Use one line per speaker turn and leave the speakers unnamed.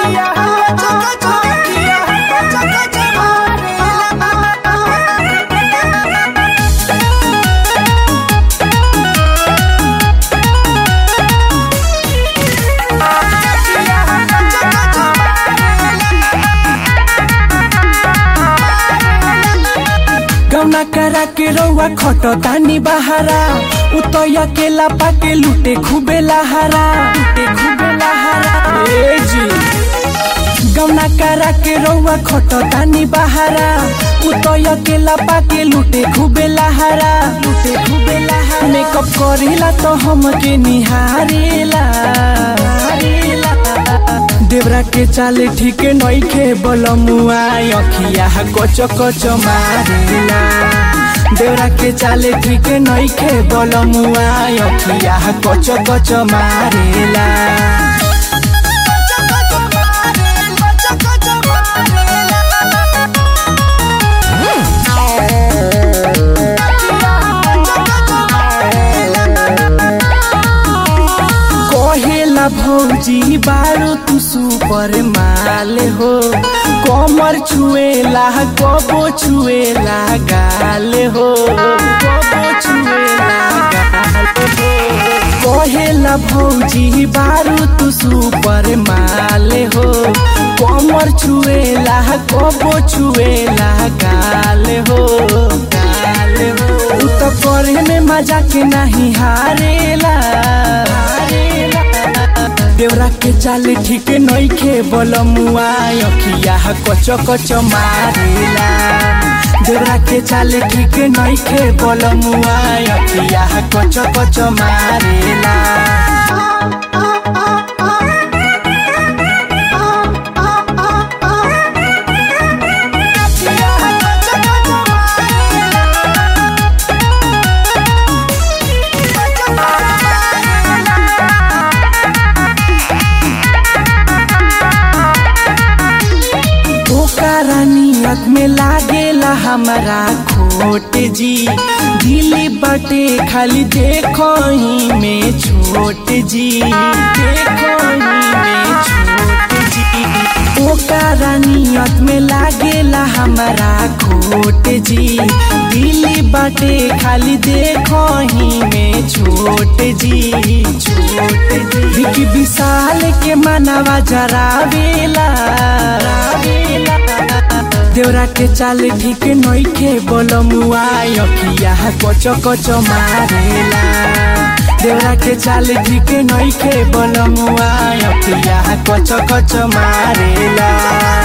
गौना करा के रौआ खट तानी बहारा उतया के लापा के लुटे खूबे लहारा लुटे खूबे लहारा ए जी गौना करा के रौआ खट तानी बहारा उतया के लापा के लुटे खूबे लहारा लुटे खूबे लहारा मेकअप करेला तो हमके निहारेला निहारेला। देवरा के चाले ठीक नइखे बलमुआ अखिया कच कच मारेला देवरा के चाले ठीक नइखे बलमुआ अखिया कच कच मारेला कहेला भौजी बारू तू सुपर माल हो कमर छुएला कबो छुएला गाल हो कबो छुएला गाल हो कहेला भौजी बारू तू सुपर माल हो कमर छुएला कबो छुएला गाल हो गाल हो उ तो करे में मजा के नहीं हारेला हारेला देवरा के चाल ठीक नइखे बलमुआ अखिया कच कच मारेला देवरा के चाल ठीक नइखे बलमुआ अखिया कच कच मारेला ओकरा नियत में लागेला हमारा खोट जी दिली बटे खाली देखो ही में छोट जी देखो ही में छोट जी ओकरा नियत में लागेला हमारा खोट जी दिली बटे खाली देखो ही में छोट जी छोट जी विकी विशाल के मनवा जरावेला जरावेला। देवरा के चाल ठीक नइखे बलमुआ अखिया कच कच मारेला देवरा के चाल ठीक नइखे बलमुआ अखिया कच कच मारेला